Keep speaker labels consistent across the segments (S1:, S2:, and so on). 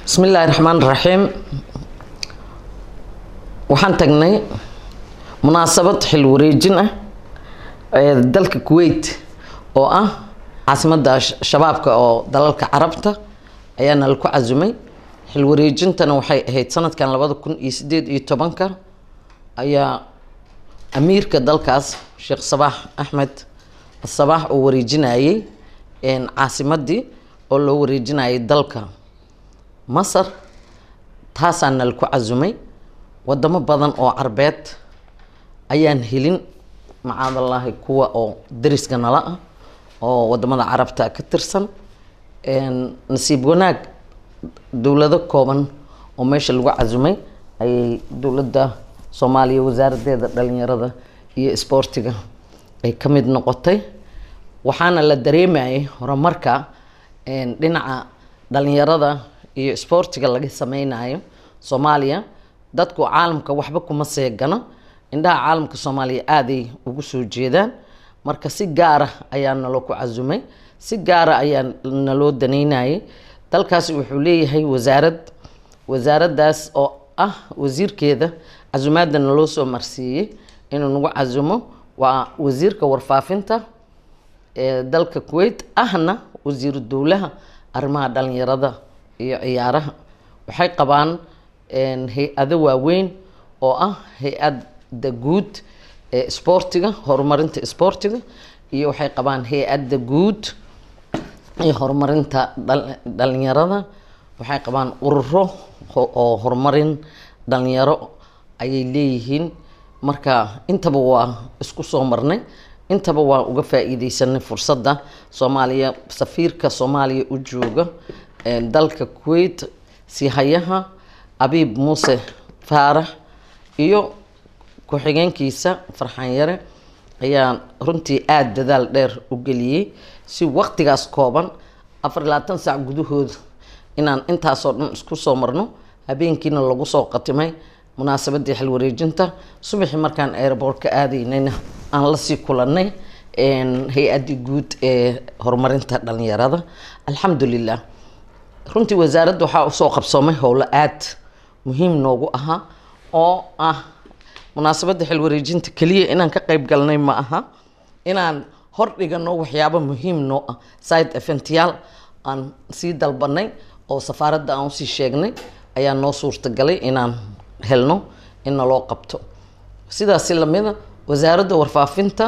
S1: bismi illaahi raxmaan raxiim waxaan tagnay munaasabad xil wareejin ah ee dalka kuwait oo ah caasimadda shabaabka oo dalalka carabta ayaana laku casumay xil wareejintana waxay ahayd sanadkan labada kun iyo sideed iyo tobanka ayaa amiirka dalkaas sheekh sabaax axmed sabaax oo wareejinayay caasimadii oo loo wareejinayay dalka masar taasaana laku casumay wadamo badan oo carbeed ayaan helin macaadallaahi kuwa oo dariska nala ah oo wadamada carabta ka tirsan nasiib wanaag dowlado kooban oo meesha lagu casumay ayay dowladda soomaaliya wasaaradeeda dhalinyarada iyo isboortiga ay ka mid noqotay waxaana la dareemayay horumarka dhinaca dhalinyarada iyo isboortiga laga sameynayo soomaaliya dadku caalamka waxba kuma seegano indhaha caalamka soomaaliya aaday ugu soo jeedaan marka si gaara ayaa naloo ku casumay si gaara ayaa naloo daneynayay dalkaasi wuxuu leeyahay wasaarad wasaaraddaas oo ah wasiirkeeda casumaadda naloo soo marsiiyey inuu nagu casumo waa wasiirka warfaafinta ee dalka kuwait ahna wasiiru dowlaha arrimaha dhalinyarada iyo ciyaaraha waxay qabaan hay-ado waaweyn oo ah hay-adda guud ee isboortiga horumarinta isboortiga iyo waxay qabaan hay-adda guud ee horumarinta dhalinyarada waxay qabaan ururo oo horumarin dhalinyaro ayay leeyihiin marka intaba waa isku soo marnay intaba waa uga faa-iideysanay fursadda soomaaliya safiirka soomaaliya u jooga dalka kuwait sihayaha abiib muuse faarax iyo ku-xigeenkiisa farxaan yare ayaa runtii aada dadaal dheer u geliyey si waqtigaas kooban afar iyo labaatan saac gudahooda inaan intaasoo dhan isku soo marno habeenkiina lagu soo qatimay munaasabadii xil wareejinta subaxii markaan airboort ka aadaynayna aan lasii kulanay hay-addii guud ee horumarinta dhalinyarada alxamdulilah runtii wasaaradda waxaa usoo qabsoomay howlo aada muhiim noogu ahaa oo ah munaasabadda xil wareejinta keliya inaan ka qeyb galnay ma aha inaan hor dhigano waxyaabo muhiim noo ah side eventyaal aan sii dalbanay oo safaaradda aan usii sheegnay ayaa noo suurtagalay inaan helno in naloo qabto sidaasi lamida wasaaradda warfaafinta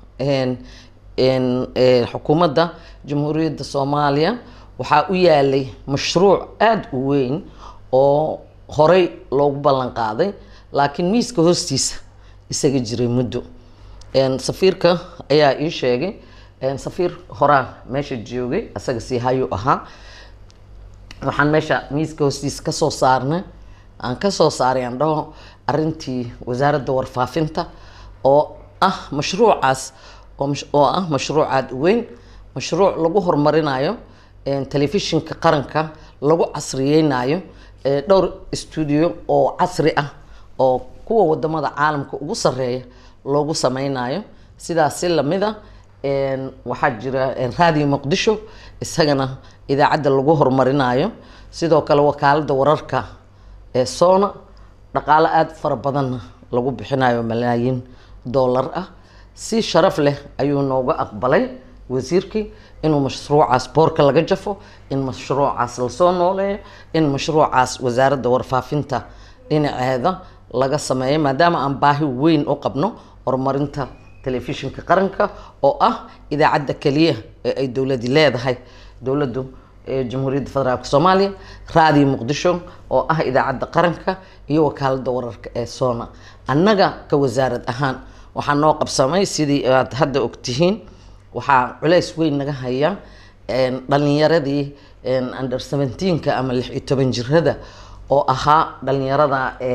S1: xukuumadda jamhuuriyadda soomaaliya waxaa u yaalay mashruuc aada u weyn oo horey loogu ballan qaaday laakiin miiska hoostiisa isaga jiray muddo safiirka ayaa ii sheegay safiir horaa meesha joogay isaga sii hayu ahaa waxaan meesha miiska hoostiisa kasoo saarnay aan kasoo saaray aan dhaho arintii wasaaradda warfaafinta oo ah mashruucaas oo ah mashruuc aada u weyn mashruuc lagu horumarinayo telefishinka qaranka lagu casriyeynayo dhowr stuudio oo casri ah oo kuwa wadamada caalamka ugu sareeya loogu sameynayo sidaas si lamida waxaa jira raadiyo muqdisho isagana idaacadda lagu horumarinayo sidoo kale wakaalada wararka ee soona dhaqaalo aada fara badanna lagu bixinayo malaayiin dollar ah si sharaf leh ayuu nooga aqbalay wasiirkii inuu mashruucaas boorka laga jafo in mashruucaas lasoo nooleeyo in mashruucaas wasaaradda warfaafinta dhinaceeda laga sameeyo maadaama aan baahi weyn u qabno horumarinta telefishinka qaranka oo ah idaacadda keliya ee ay dowladi leedahay dowladdu jamhuuriyadda federaalk soomaaliya raadiyo muqdisho oo ah idaacadda qaranka iyo wakaalada wararka ee soona annaga ka wasaarad ahaan waxaa noo qabsamay sidii aad hadda ogtihiin waxaa culeys weyn naga haya dhalinyaradii under seventeenka ama lix iyo toban jirada oo ahaa dhalinyarada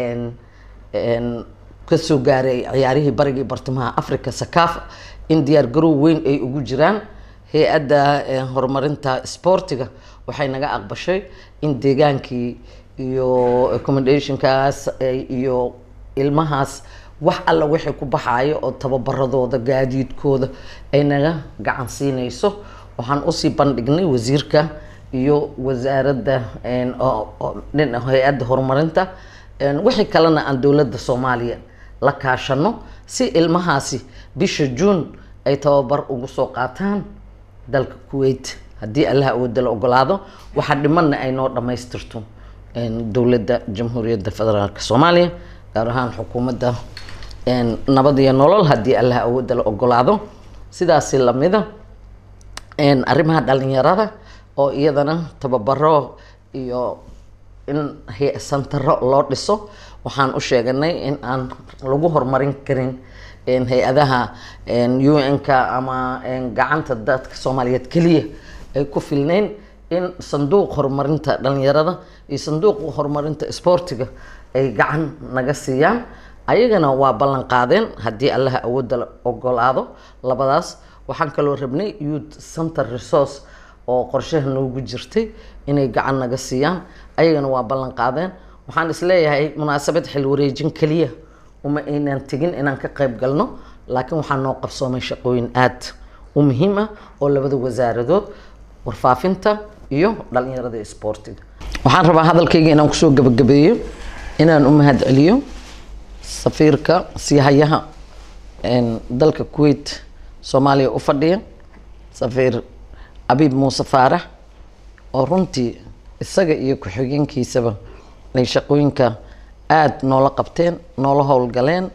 S1: kasoo gaaray ciyaarihii barigii bartamaha africa sakafa in diyaar garow weyn ay ugu jiraan hay-adda horumarinta sportiga waxay naga aqbashay in deegaankii iyo accommodationkaas iyo ilmahaas wax alla wixii ku baxaayo oo tababaradooda gaadiidkooda ay naga gacan siinayso waxaan usii bandhignay wasiirka iyo wasaaradda dhina hay-adda horumarinta wixii kalena aan dowladda soomaaliya la kaashano si ilmahaasi bisha juun ay tababar ugu soo qaataan dalka kuwait haddii allah awooda la ogolaado waxaa dhimanna ay noo dhammaystirto dowladda jamhuuriyadda federaalk soomaaliya gaar ahaan xukuumadda nabad iyo nolol haddii allah awooda la ogolaado sidaasi lamida arrimaha dhalinyarada oo iyadana tababaro iyo in santaro loo dhiso waxaan u sheeganay in aan lagu horumarin karin hay-adaha un-ka ama gacanta dadka soomaaliyeed keliya ay ku filneyn in sanduuq horumarinta dhalinyarada iyo sanduuq horumarinta isboortiga ay gacan naga siiyaan ayagana waa ballan qaadeen haddii allaha awoodda la ogolaado labadaas waxaan kaloo rabnay youth center resource oo qorshaha noogu jirtay inay gacan naga siiyaan ayagana waa ballan qaadeen waxaan isleeyahay munaasabad xil wareejin keliya uma aynaan tegin inaan ka qayb galno laakiin waxaa noo qabsoomay shaqooyin aad u muhiim ah oo labada wasaaradood warfaafinta iyo dhalinyarada isboortiga waxaan rabaa hadalkayga inaan kusoo gabagabeeyo inaan u mahad celiyo safiirka siihayaha dalka kuwait soomaaliya u fadhiya safiir abiib muuse faarax oo runtii isaga iyo ku-xigeenkiisaba ay shaqooyinka aada noola qabteen noola howlgaleen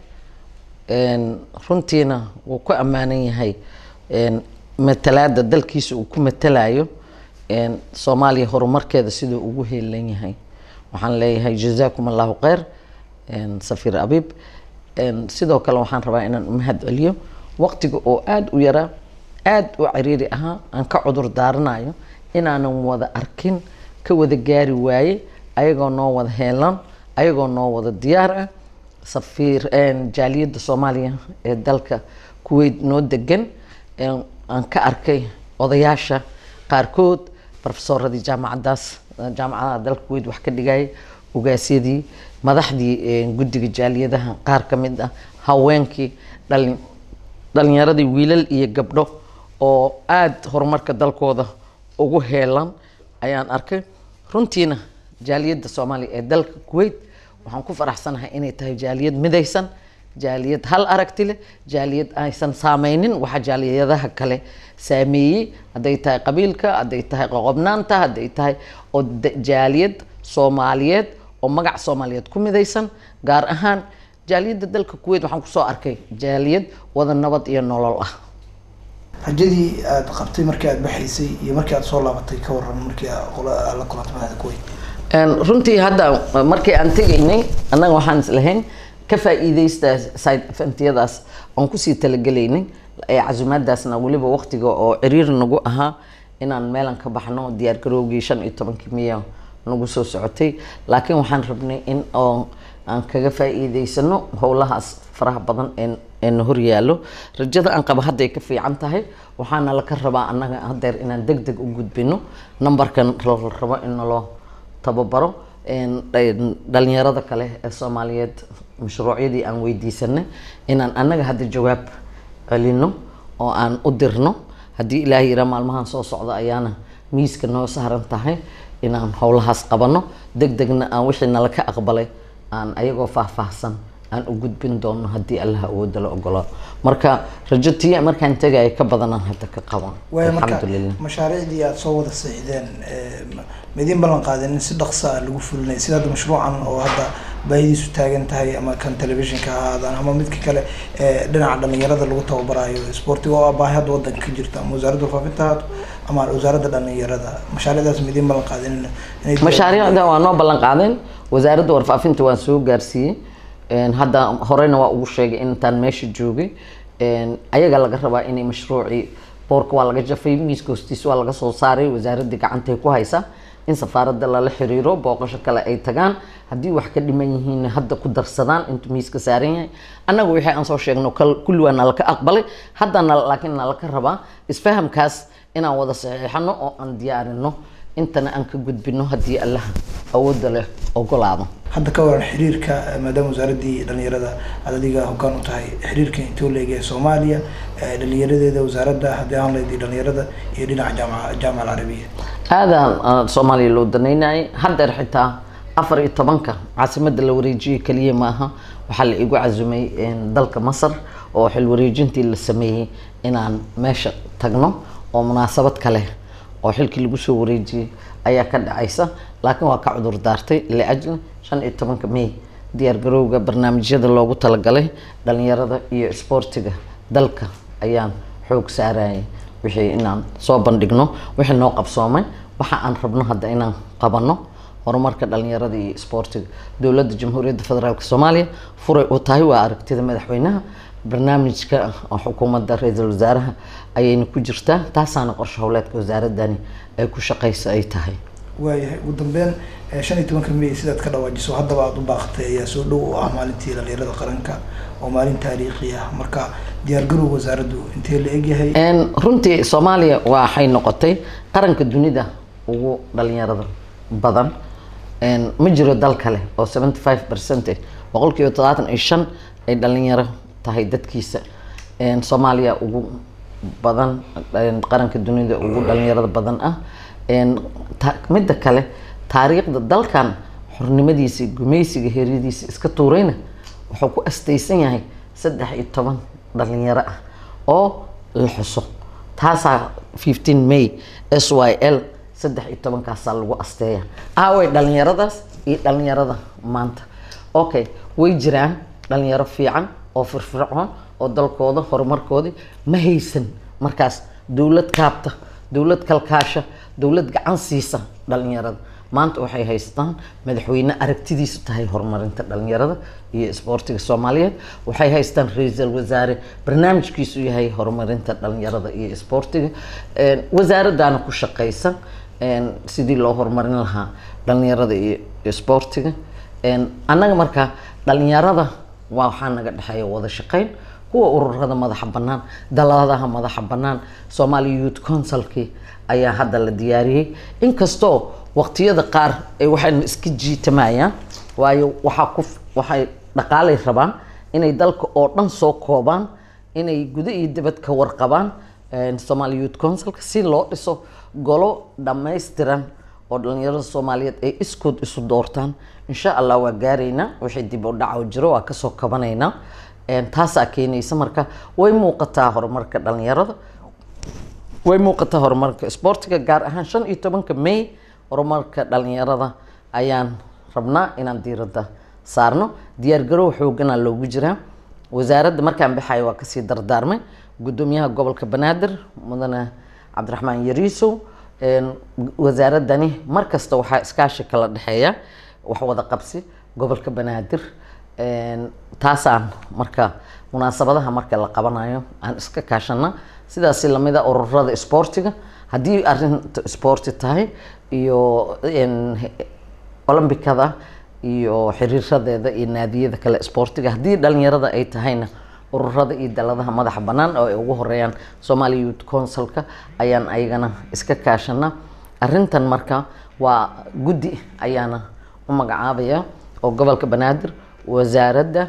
S1: runtiina wuu ku ammaanan yahay matalaada dalkiisa uu ku matalayo soomaaliya horumarkeeda siduu ugu heelan yahay waxaan leeyahay jazaakum allahu kheyr safiir abiib sidoo kale waxaan rabaa inaan umahad celiyo waqtiga oo aada u yaraa aada u ciriiri ahaa aan ka cudur daaranayo inaanan wada arkin ka wada gaari waaye ayagoo noo wada heelan ayagoo noo wada diyaar ah safiir jaaliyadda soomaaliya ee dalka kuwait noo degan aan ka arkay odayaasha qaarkood profesoradii jaamacadaas jaamacadaha dalka kuwait wax ka dhigayay ogaasyadii madaxdii guddiga jaaliyadaha qaar ka mid ah haweenkii dhalin dhalinyaradii wiilal iyo gabdho oo aada horumarka dalkooda ugu heelan ayaan arkay runtiina jaaliyadda soomaaliya ee dalka kuwait waxaan ku faraxsanahay inay tahay jaaliyad midaysan jaaliyad hal aragti leh jaaliyad aysan saameynin waxa jaaliyadaha kale saameeyey hadday tahay qabiilka hadday tahay qoqobnaanta hadday tahay oo jaaliyad soomaaliyeed oo magac soomaaliyeed ku midaysan gaar ahaan jaaliyadda dalka kuwait waxaan kusoo arkay jaaliyad wada nabad iyo nolol ah
S2: rajadii aada qabtay markii aada baxaysay iyo markii aada soo laabatay ka waran markii la kulantay madaxda kuwait
S1: runtii hadda markii aan tegaynay annaga waxaan islahayn ka faa-iideysta side eventiyadaas aan kusii talagelaynay ee casumaadaasna weliba waqtiga oo ciriir nagu ahaa inaan meelan ka baxno diyaar garoogii shan iyo tobankii miya nagu soo socotay laakiin waxaan rabnay in oo aan kaga faa-iideysano howlahaas faraha badan ee na horyaalo rajada aan qaba hadday ka fiican tahay waxaana laka rabaa annaga hadeer inaan deg deg u gudbino numberkan la rabo in naloo tababaro dhalinyarada kale ee soomaaliyeed mashruucyadii aan weydiisanay inaan annaga hadda jawaab celino oo aan u dirno haddii ilaahay yiraa maalmahan soo socda ayaana miiska noo saaran tahay inaan howlahaas qabano deg degna aan wixii nala ka aqbalay aan ayagoo faahfaahsan aan u gudbin doono haddii allah awooda la ogolaa marka rajo tiya markaan tegaya ka badanaan hadda ka qaban
S2: waaya marka
S1: alxamdulilah
S2: mashaariicdii aada soo wada seexdeen maidiin ballan qaadeen in si dhaqsa ah lagu fulinay sida hadda mashruucan oo hadda baahidiisu taagan tahay ama kan telefishinka ha ahaadaan ama midka kale ee dhinaca dhalinyarada lagu tababarayo sportiga oo ah baahi hadda wadanka ka jirta ama wasaaradda warfaafinta haato ama wasaaradda dhalinyarada mashaariicdaas maidiin ballan qaadeen inay
S1: mashaariicda waa noo ballan qaadeen wasaaradda warfaafinta waan soo gaarsiiyey hadda horeyna waa ugu sheegay intaan meesha joogay ayaga laga rabaa inay mashruucii boorka waa laga jafay miiska hoostiisa waa laga soo saaray wasaaradda gacantay ku haysa in safaaradda lala xiriiro booqasho kale ay tagaan haddii wax ka dhiman yihiin hadda ku darsadaan intuu miiska saaran yahay annaga wixii aan soo sheegno kulli waa nalaka aqbalay haddana laakiin nalaka rabaa isfahamkaas inaan wada saxiixano oo aan diyaarino intana aan ka gudbino haddii allah awoodda leh ogolaado
S2: hadda ka waran xiriirka maadaama wasaaraddii dhalinyarada aad adiga hoggaan u tahay xiriirka intoo leega ee soomaaliya dhalinyaradeeda wasaaradda haddii aan leedii dhalinyarada iyo dhinaca jaamaca jaamaca alcarabiya
S1: aadaan soomaaliya loo danaynayay haddeer xitaa afar iyo tobanka caasimadda la wareejiyey keliya maaha waxaa la igu casumay dalka masar oo xil wareejintii la sameeyey inaan meesha tagno oo munaasabad kale oo xilkii lagu soo wareejiyey ayaa ka dhacaysa laakiin waa ka cudur daartay liajli shan iyo tobanka may diyaar garowga barnaamijyada loogu talagalay dhalinyarada iyo isboortiga dalka ayaan xoog saarayay wixii inaan soo bandhigno wixii noo qabsoomay waxa aan rabno hadda inaan qabano horumarka dhalinyarada iyo isboortiga dowladda jamhuuriyadda federaalk soomaaliya furay u tahay waa aragtida madaxweynaha barnaamijka xukuumadda ra-iisul wasaaraha ayayna ku jirtaa taasaana qorshe howleedka wasaaradani ay ku shaqeysa ay tahay
S2: waayahay ugu dambeyn shan iyo tobanka may sidaad ka dhawaajiso haddaba aada u baaqatay ayaa soo dhow u ah maalintii dhalinyarada qaranka oo maalin taariikhi ah marka diyaargarowga wasaaraddu intee la egyahay
S1: runtii soomaaliya waxay noqotay qaranka dunida ugu dhalinyarada badan ma jiro dal kale oo seventy five percent boqol kiiba todobaatan iyo shan ay dhalinyaro tahay dadkiisa soomaaliya ugu badan qaranka dunida ugu dhalinyarada badan ah midda kale taariikhda dalkan xornimadiisa gumaysiga heryadiisa iska tuurayna wuxuu ku astaysan yahay saddex iyo toban dhalinyaro ah oo la xuso taasaa fifteen may s y l saddex iyo tobankaasaa lagu asteeya aaway dhalinyaradaas iyo dhalinyarada maanta okay way jiraan dhalinyaro fiican oo firfircoon oo dalkooda horumarkoodii ma haysan markaas dowlad kaabta dowlad kalkaasha dowlad gacan siisa dhalinyarada maanta waxay haystaan madaxweyne aragtidiisu tahay horumarinta dhalinyarada iyo isboortiga soomaaliyeed waxay haystaan ra-iisul wasaare barnaamijkiisu yahay horumarinta dhalinyarada iyo isboortiga wasaaradaana ku shaqeysan sidii loo horumarin lahaa dhalinyarada iyo isboortiga annaga markaa dhalinyarada waa waxaa naga dhexeeya wada shaqeyn kuwa ururada madaxa banaan daladaha madaxa banaan somalia youth councilkii ayaa hadda la diyaariyey inkastoo waqtiyada qaar ay waxayna iska jiitamayaan waayo waxaa ku waxay dhaqaalay rabaan inay dalka oo dhan soo koobaan inay guda iyo dibad ka warqabaan somalia youth councilka si loo dhiso golo dhammaystiran oo dhalinyarada soomaaliyeed ay iskood isu doortaan insha allah waa gaaraynaa wixii dib u dhaco jiro waa kasoo kabanaynaa taasaa keenaysa marka way muuqataa horumarka dhalinyarada way muuqataa horumarka isboortiga gaar ahaan shan iyo tobanka may horumarka dhalinyarada ayaan rabnaa inaan diiradda saarno diyaargarow xoogana loogu jiraa wasaaradda markaan baxayo waa kasii dardaarmay gudoomiyaha gobolka banaadir mudane cabdiraxmaan yariisow wasaaradani markasta waxaa iskaashi kala dhexeeya wax wada qabsi gobolka banaadir taasaan marka munaasabadaha marka la qabanayo aan iska kaashana sidaasi lamida ururada isboortiga haddii arinta isboorti tahay iyo olombikada iyo xiriiradeeda iyo naadiyada kale isboortiga haddii dhalinyarada ay tahayna ururada iyo daladaha madaxa banaan oo ay ugu horeeyaan somalia youth councilka ayaan ayagana iska kaashana arintan marka waa guddi ayaana u magacaabaya oo gobolka banaadir wasaaradda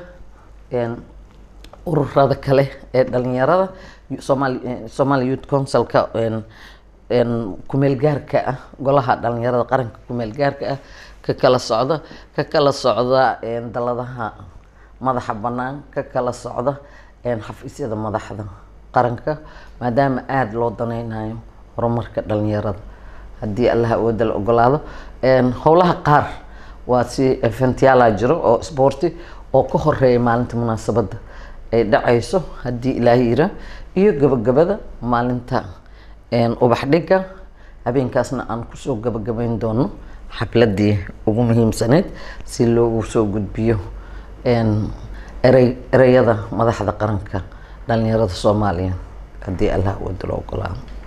S1: ururada kale ee dhalinyarada somal somalia youth councilka kumeel gaarka ah golaha dhalinyarada qaranka kumeel gaarka ah ka kala socda ka kala socda daladaha madaxa banaan ka kala socda xafiisyada madaxda qaranka maadaama aada loo daneynayo horumarka dhalinyarada haddii allaha awooda la ogolaado howlaha qaar waa si eventyaala jiro oo sboorti oo ka horeeya maalinta munaasabadda ay dhacayso haddii ilaahay yira iyo gabagabada maalinta ubax dhiga habeenkaasna aan kusoo gabagabeyn doono xafladii ugu muhiimsaneyd si loogu soo gudbiyo erey ereyada madaxda qaranka dhalinyarada soomaaliya haddii allah awooda la ogolaado